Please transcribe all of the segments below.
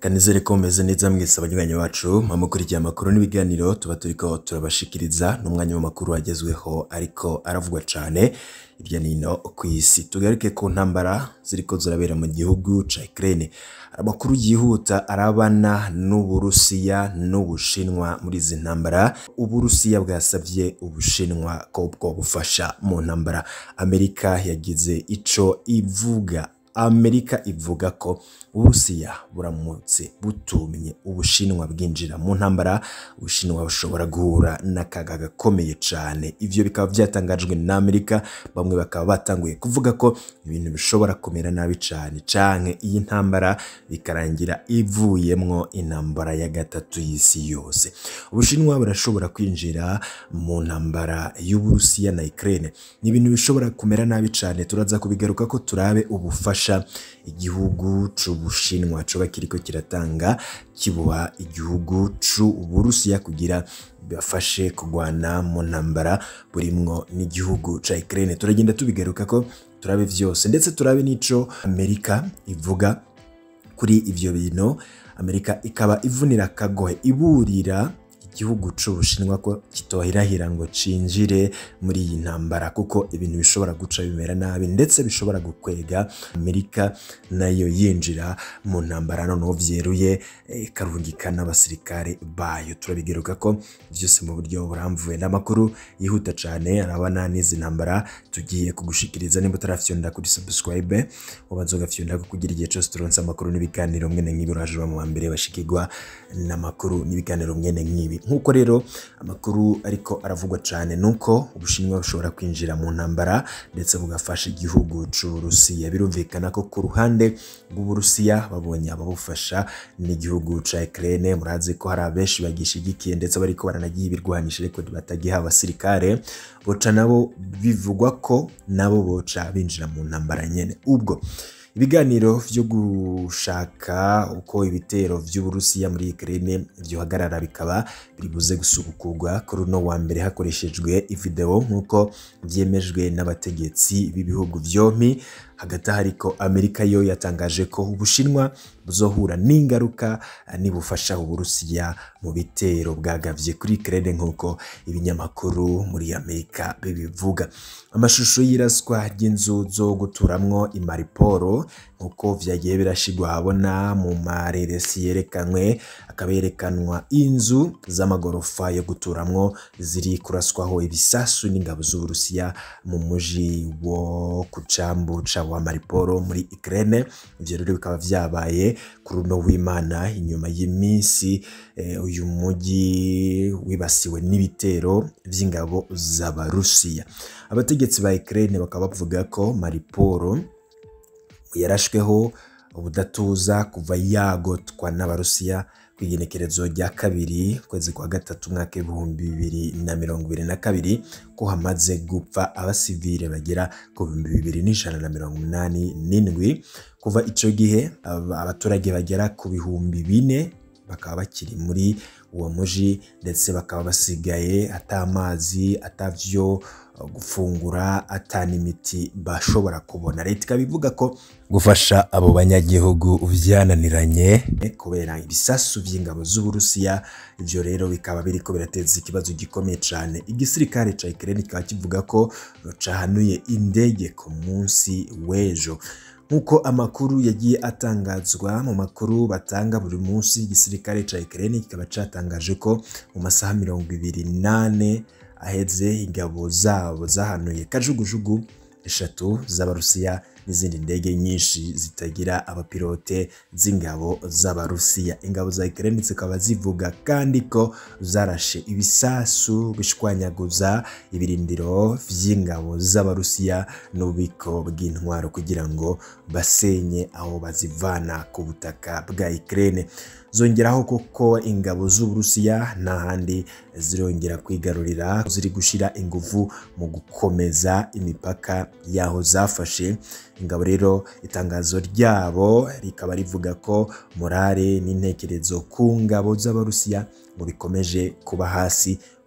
kanizere ko mumeze neza mwese abanywanyi bacu mwamukurikiye amakuru n'ibiganiro tuba turiko turabashikiriza n'umwanya w'amakuru agezweho ariko aravugwa cane hirya nino kw'isi tugaruke ku ntambara ziriko zirabera mu gihugu ca Ukraine amakuru yihuta arabana n'Uburusiya n'Ubushinwa muri izi ntambara Uburusiya bwasavye Ubushinwa ko bwo bufasha mu ntambara Amerika yagize ico ivuga Amerika ivuga ko Uburusiya buramutse butumye Ubushinwa bwinjira mu ntambara Ubushinwa bushobora guhura n'akaga gakomeye cane ivyo bikaba vyatangajwe na Amerika bamwe bakaba batanguye kuvuga ko ibintu bishobora kumera nabi cane canke iyi ntambara bikarangira ivuyemwo intambara ya gatatu y'isi yose Ubushinwa burashobora kwinjira mu ntambara y'Uburusiya na Ukraine ni ibintu bishobora kumera nabi cane turaza kubigaruka ko turabe ubufasha igihugu c'Ubushinwa coba kiriko kiratanga kibuha igihugu c'Uburusiya kugira bafashe kugwana mu ntambara burimwo n'igihugu ca Ukraine turagenda tubigaruka ko turabe vyose ndetse turabe n'ico Amerika ivuga kuri ivyo bintu Amerika ikaba ivunira akagohe iburira igihugu c'Ubushinwa ko kitohirahira ngo cinjire muri iyi ntambara kuko ibintu bishobora guca bimera nabi ndetse bishobora gukwega Amerika nayo yinjira mu ntambara noneho vyeruye ikarungika n'abasirikare bayo turabigeruka ko vyose mu buryo buramvuye n'amakuru yihuta cane arabana n'izi ntambara tugiye kugushikiriza nimba utarafyonda kuri subscribe ubanza ugafyonda kugira igihe cose turonse amakuru n'ibiganiro mwene nk'ibi uraje uba mu wa mbere bashikirwa n'amakuru n'ibiganiro mwene nk'ibi nk'uko rero amakuru ariko aravugwa cane nuko Ubushinwa bushobora kwinjira mu ntambara ndetse bugafasha igihugu c'Uburusiya birumvikana ko ku ruhande rw'Uburusiya babonye ababufasha n'igihugu ca Ukraine murazi ko hari abenshi bagishigikiye ndetse bariko baranagiye ibirwanisha ariko batagiha abasirikare boca nabo bivugwa ko nabo boca binjira mu ntambara nyene ubwo ibiganiro vyo gushaka uko ibitero vy'Uburusiya muri Ukraine vyohagarara bikaba biribuze gusubukurwa kuri uno wa mbere hakoreshejwe ivideo nk'uko vyemejwe n'abategetsi b'ibihugu vyompi hagati aho ariko Amerika yo yatangaje ko Ubushinwa buzohura n'ingaruka nibufasha Uburusiya mu bitero bwagavye kuri Ukraine nk'uko ibinyamakuru muri Amerika bibivuga amashusho y'iraswa ry'inzu zo guturamwo i Mariporo nk'uko vyagiye birashigwa habona mu mareresi yerekanwe akaba yerekanwa inzu z'amagorofa yo guturamwo ziri kuraswaho ibisasu n'ingabo z'Uburusiya mu muji wo ku cambu ca wa Mariporo muri Ukraine ivyo rero bikaba vyabaye kuri uno w'Imana inyuma y'iminsi eh, uyu muji wibasiwe n'ibitero vy'ingabo z'Abarusiya abategetsi ba Ukraine bakaba bavuga ko Mariporo yarashweho ubudatuza kuva yagotwa n'Abarusiya kw'igenekerezo rya kabiri kwezi kwa gatatu umwaka ibihumbi bibiri na mirongo ibiri na kabiri ko hamaze gupfa abasivile bagera ku bihumbi bibiri n'ijana na mirongo umunani n'indwi kuva ico gihe abaturage bagera ku bihumbi bine bakaba bakiri muri uwo muji ndetse bakaba basigaye ata amazi atavyo gufungura ata n'imiti bashobora kubona leta ikaba ivuga ko gufasha abo banyagihugu vyananiranye kubera ibisasu vy'ingabo z'Uburusiya ivyo rero bikaba biriko birateza ikibazo gikomeye cane igisirikare ca Ukraine kikaba kivuga ko cahanuye indege ku munsi w'ejo nk'uko amakuru yagiye atangazwa mu makuru batanga buri munsi igisirikare ca Ukraine kikaba catangaje ko mu masaha mirongo ibiri nane aheze ingabo zabo zahanuye kajugujugu eshatu z'abarusiya n'izindi ndege nyinshi zitagira abapilote z'ingabo z'abarusiya ingabo za Ukraine zikaba zivuga kandi ko zarashe ibisasu bishwanyaguza ibirindiro vy'ingabo z'abarusiya n'ububiko bw'intwaro kugira ngo basenye aho bazivana ku butaka bwa Ukraine zongeraho koko ingabo z'Uburusiya nta handi zirongera kwigarurira ziri gushira inguvu mu gukomeza imipaka yaho zafashe ingabo rero itangazo ryabo rikaba rivuga ko morale n'intekerezo ku ngabo z'Abarusiya ngo bikomeje kuba hasi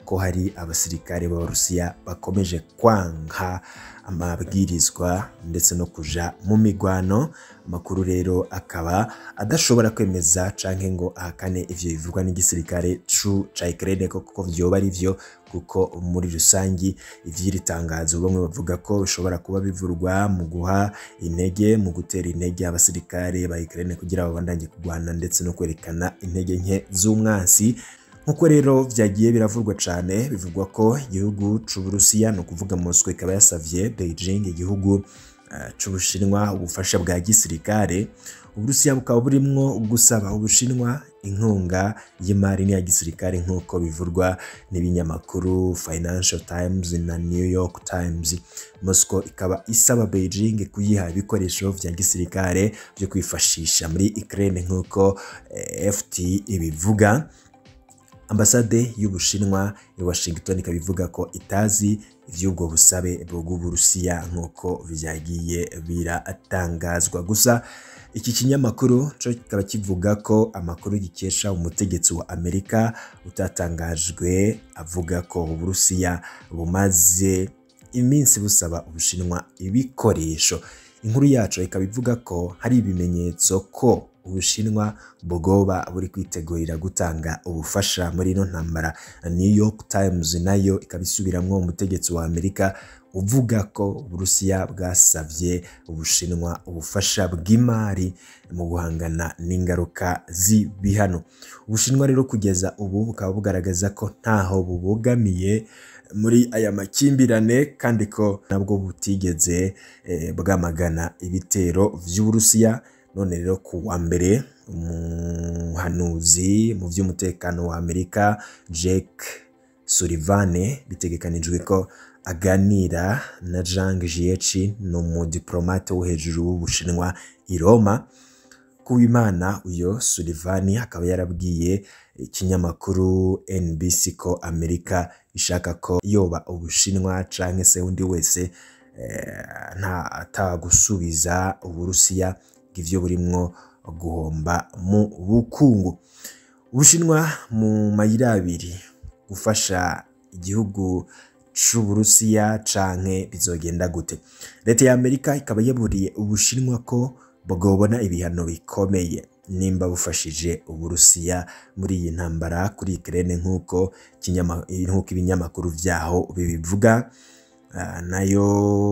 ko hari abasirikare b'abarusiya bakomeje kwanka amabwirizwa ndetse no kuja mu migwano amakuru rero akaba adashobora kwemeza canke ngo ahakane ivyo bivugwa n'igisirikare cu ca Ukraine koko vyoba ari vyo kuko muri rusangi ivy'iri tangazo bamwe bavuga ko bishobora kuba bivurwa mu guha intege mu gutera intege abasirikare ba Ukraine kugira babandanye kurwana ndetse no kwerekana intege nke z'umwansi nkuko rero vyagiye biravurwa cane bivugwa ko igihugu c'Uburusiya no kuvuga Moscow ikaba yasavye Beijing igihugu uh, c'Ubushinwa ubufasha bwa gisirikare Uburusiya bukaba burimwo gusaba Ubushinwa inkunga y'imari n'iya gisirikare nk'uko bivurwa n'ibinyamakuru Financial Times na New York Times Moscow ikaba isaba Beijing kuyiha ibikoresho vya gisirikare vyo kwifashisha muri Ukraine nk'uko eh, FT ibivuga ambasade y'Ubushinwa i Washington ikaba ivuga ko itazi ivy'ubwo busabe bw'Uburusiya nk'uko vyagiye biratangazwa gusa iki kinyamakuru co kikaba kivuga ko amakuru gikesha umutegetsi wa Amerika utatangajwe avuga ko Uburusiya bumaze iminsi busaba Ubushinwa ibikoresho inkuru yacu ikaba ivuga ko hari ibimenyetso ko Ubushinwa bwoba buri kwitegurira gutanga ubufasha muri ino ntambara New York Times nayo ikaba isubiramwo umutegetsi wa Amerika uvuga ko Uburusiya bwasavye Ubushinwa ubufasha bw'imari mu guhangana n'ingaruka z'ibihano Ubushinwa rero kugeza ubu bukaba bugaragaza ko ntaho bubogamiye muri aya makimbirane kandi ko nabwo butigeze eh, bwamagana ibitero vy'Uburusiya none rero ku wa mbere umuhanuzi mu by'umutekano wa Amerika Jake Sullivan bitegekanijwe ko aganira na Zhang Jiechi ni umudipolomate wo hejuru w'Ubushinwa i Roma Kuwimana uyo Sullivan akaba yarabwiye ikinyamakuru NBC ko Amerika ishaka ko yoba Ubushinwa canke se undi wese eh, nta atagusubiza Uburusiya ivyo burimwo guhomba mu bukungu Ubushinwa mu mayira abiri gufasha igihugu c'Uburusiya canke bizogenda gute leta ya Amerika ikaba yaburiye Ubushinwa ko bwobona ibihano bikomeye nimba bufashije Uburusiya muri iyi ntambara kuri Ukraine nk'uko nk'uko ibinyamakuru vyaho bibivuga Uh, nayo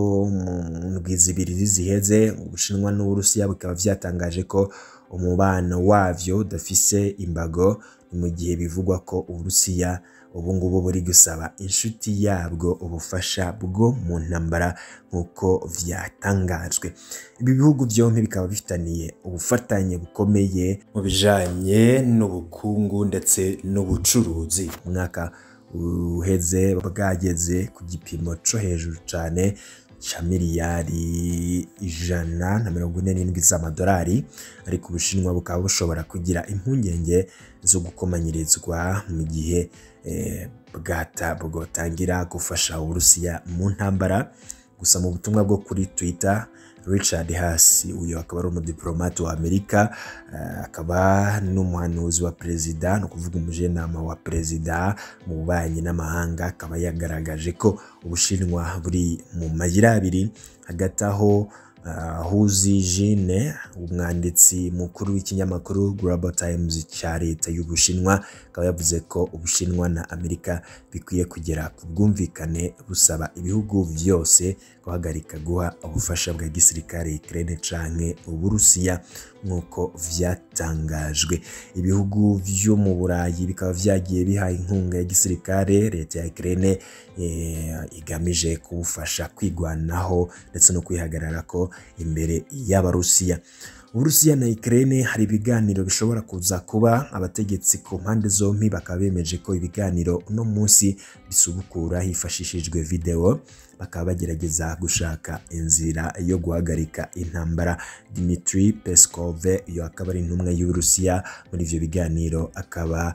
mu ndwi zibiri ziheze Ubushinwa n'Uburusiya bikaba vyatangaje ko umubano wavyo udafise imbago ni mu gihe bivugwa ko Uburusiya ubu ngubu buri gusaba inshuti yabwo ubufasha bwo mu ntambara nk'uko vyatangajwe ibi bihugu vyompi bikaba bifitaniye ubufatanye bukomeye mu bijanye n'ubukungu ndetse n'ubucuruzi mwaka uheze bwageze ku gipimo co hejuru cane ca miliyari ijana na mirongo ine n'indwi z'amadolari ariko Ubushinwa bukaba bushobora kugira impungenge zo gukomanyirizwa mu gihe eh, bwata bwotangira gufasha Uburusiya mu ntambara gusa mu butumwa bwo kuri Twitter Richard Haas uyu akaba ari umudipolomate wa Amerika uh, akaba n'umuhanuzi wa perezida no kuvuga umujenama wa perezida mu bubanyi n'amahanga akaba yagaragaje ko Ubushinwa buri mu mayira abiri hagati aho uh, Huzi Jine umwanditsi mukuru w'ikinyamakuru Global Times cya leta y'Ubushinwa akaba yavuze ko Ubushinwa na Amerika bikwiye kugera ku bwumvikane busaba ibihugu vyose guhagarika guha ubufasha bwa gisirikare Ukraine canke Uburusiya nk'uko vyatangajwe ibihugu vyo mu Burayi bikaba vyagiye biha inkunga ya gisirikare leta ya Ukraine e, igamije kubufasha kwigwanaho ndetse no kwihagararako imbere y'Abarusiya Uburusiya na Ukraine hari ibiganiro bishobora kuza kuba abategetsi ku mpande zompi bakaba bemeje ko ibiganiro uno munsi bisubukura hifashishijwe video bakaba bagerageza gushaka inzira yo guhagarika intambara Dmitry Peskov iyo akaba ari intumwa y'Uburusiya muri ivyo biganiro akaba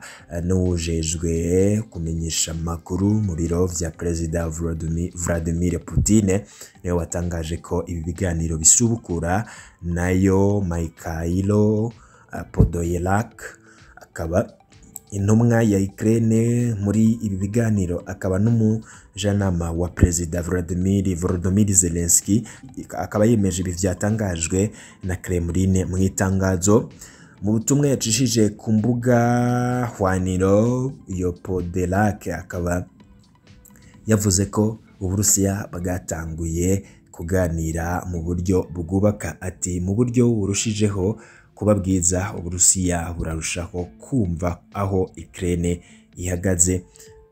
n'uwujejwe kumenyesha amakuru mu biro vya Perezida Vladimir Putin niwe watangaje ko ibi biganiro bisubukura nayo Mikhailo Podolyak akaba intumwa ya Ukraine muri ibi biganiro akaba n'umujanama wa perezida Vladimir Volodymyr Zelensky akaba yemeje ibi vyatangajwe na Kremlin mu itangazo mu butumwa yacishije ku mbuga hwaniro yo Podolak akaba yavuze ko Uburusiya bwatanguye kuganira mu buryo bwubaka ati mu buryo burushijeho kuba bwiza Uburusiya burarushaho kumva aho Ukraine ihagaze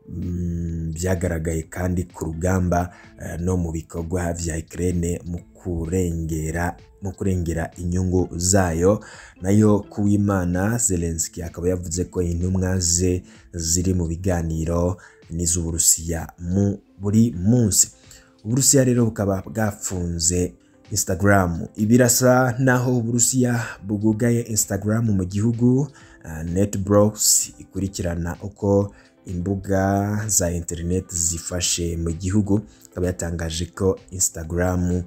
byagaragaye kandi ku rugamba no mu bikorwa vya Ukraine mu kurengera mu kurengera inyungu zayo nayo kuwimana Zelensky akaba yavuze ko intumwa ze ziri mu biganiro n'iz'Uburusiya mu buri munsi Uburusiya rero bukaba bwafunze Instagram ibirasa naho Uburusiya bwugaye Instagram mu gihugu uh, NetBlocks ikurikirana uko imbuga za internet zifashe mu gihugu akaba yatangaje ko Instagram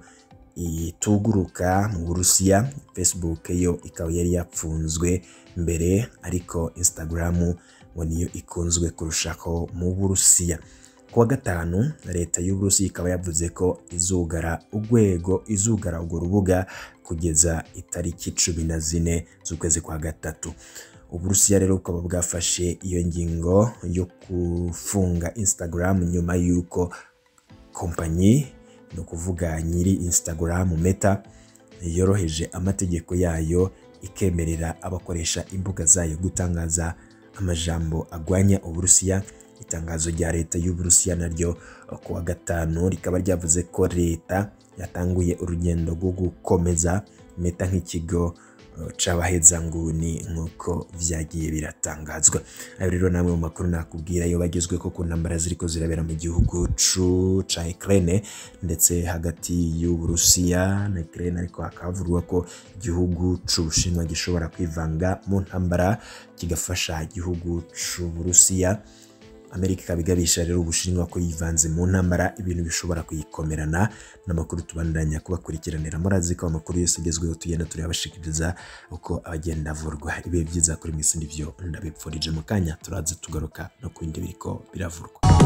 ituguruka mu Burusiya Facebook yo ikaba yari yapfunzwe mbere ariko Instagram ngo niyo ikunzwe kurushaho mu Burusiya kuwa gatanu leta y'Uburusiya ikaba yavuze ko izugara urwego izugara urwo rubuga kugeza itariki cumi na zine z'ukwezi kwa gatatu Uburusiya rero bukaba bwafashe iyo ngingo yo gufunga Instagram nyuma y'uko kompanyi ni ukuvuga nyiri Instagram Meta yoroheje amategeko yayo ikemerera abakoresha imbuga zayo gutangaza amajambo agwanya Uburusiya itangazo rya leta y'Uburusiya naryo ku wa gatanu rikaba ryavuze ko leta yatanguye urugendo rwo gukomeza Meta nk'ikigo c'abahezanguni nk'uko vyagiye biratangazwa ayo rero namwe mu makuru nakubwira yo bagezweko ku ntambara ziriko zirabera mu gihugu ca Ukraine ndetse hagati y'Uburusiya na Ukraine ariko hakavurwa ko igihugu c'Ubushinwa gishobora kwivanga mu ntambara kigafasha igihugu c'Uburusiya Amerika ikaba igabisha rero Ubushinwa ko yivanze mu ntambara ibintu bishobora kuyikomerana n'amakuru tubandanya kubakurikiranira murazi ko amakuru yose agezweho tugenda turabashikiriza uko abagenda avurwa ibihe byiza kuri mwisi ndivyo ndabipfurije mu kanya turaza tugaruka no ku bindi biriko biravurwa